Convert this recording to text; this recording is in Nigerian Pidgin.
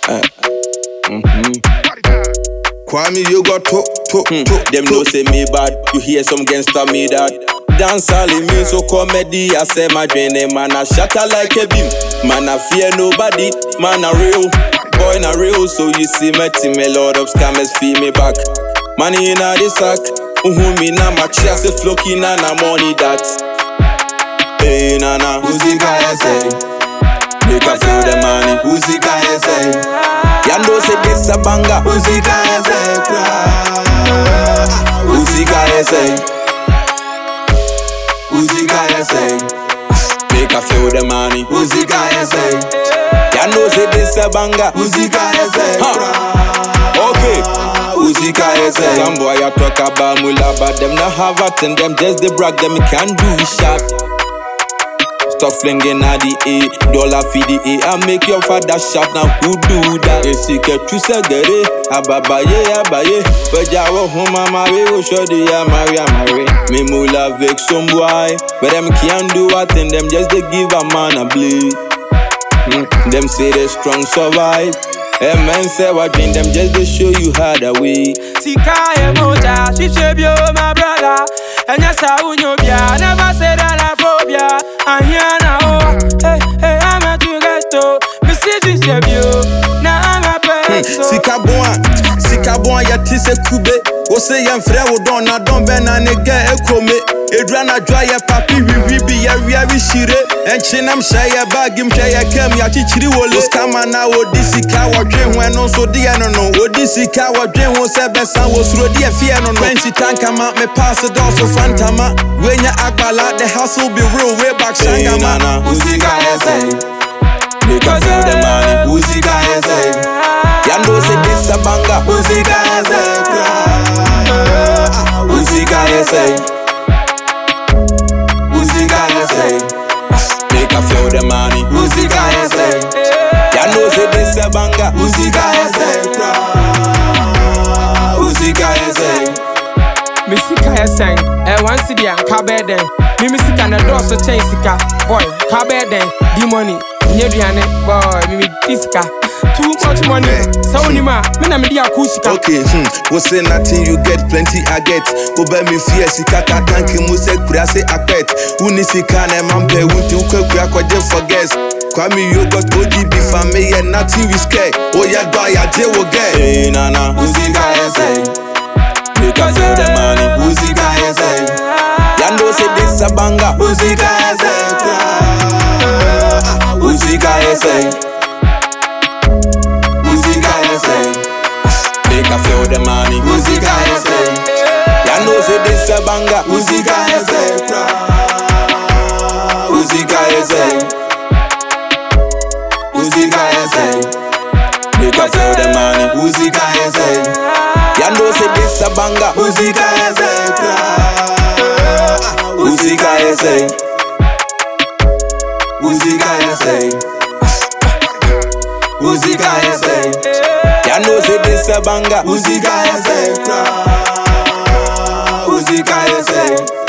Uh, mhm. Kwame, you got to, to, Hmm. to, Them to. know say me bad, you hear some gangster me that. Dance all in me so comedy, I say my dream, man I shatter like a beam. Man I fear nobody, man I real. Boy na real, so you see me team, a lot of scammers feel me back. Money in a the sack, uhu me na my chest, a flocky na na money that. Hey nana, Uzika essay, make I feel the money. Uzika essay, Ya know say this a banger. Uzika essay, Uzika essay, Uzika essay, Make I feel the money. Uzika essay, Ya know say this a banger. Uzika essay, Okay. Uzika essay. Some boy I talk about mula, but them not have it and them just they brag them can do it sharp. Stop flinging at the A, dollar for the A. I make your father shout now. Who do that? They seek a true segere, ababaye, abaye. But ya wo home, mama, we will show the ya marry, marry. Me mula vex some boy, but them can't do what and them just they give a man a bleed. Mm, them say they strong survive. A man say what dream them just they show you how the way. Sika ye moja, shishe bio my brother. Enya sa unyo bia, never say that I phobia. Ahia na o, hey hey I'm a to gesto. Me see shishe bio, na I'm a peso. sika bon a sika bon a yɛte sɛ kube wo se yɛmfrɛ wo dɔn na dɔn bɛ na ne gɛ ekome edura na dwa yɛ papi wiwi bi yɛwia bi hyire ɛnkyenam hyɛ yɛ baagi m hwɛ yɛ kam yɛakyekyiri wole skama na wodi sika wɔdwe ho ɛno nso deɛ no no wodi sika wɔdwe ho sɛ bɛsa wɔ suro deɛ fie no no fɛnsi tankama me paase dɔɔso fantama wenya agbala the hustle be real way back shangama Uzika essay, Make us feel the money. Uzika essay, Ya know say this a banger. Uzika essay, Uzika essay, Uzika essay, Make us feel the money. Uzika essay, Ya know say this a banger. Uzika essay, Uzika essay, Me sika ye seng, eh one city and kabeden. Me me sika na dɔɔso kyɛn sika. Boy, kabeden, di money. Nye duane, boy, me me di sika. Too much money. Sɛ wonim a, me na me di aku sika. Okay, hmm. We say nothing, you get plenty, I get. Obe mi fear, sika ka tanki mu se kura se akpet. Uni sika na mampe, unti ukwe kura kwa je forget. Kwame you got OGB family, yeah, nothing we scared. Oh yeah, do ya je wo get. Hey nana, Uzika essay, make us feel the money. Uzika essay, Ya know say this a banger. Uzika essay, Uzika essay, Uzika essay, Make us feel the money. Uzika essay, Ya know say this a banger. Uzika essay, Uzika essay, Uzika essay, Make us feel the money. Uzika essay, Ya know say this a banger. Uzika essay, Uzika essay, Uzika essay, Uzika essay, Ya know say this a banger. Uzika essay, Uzika essay.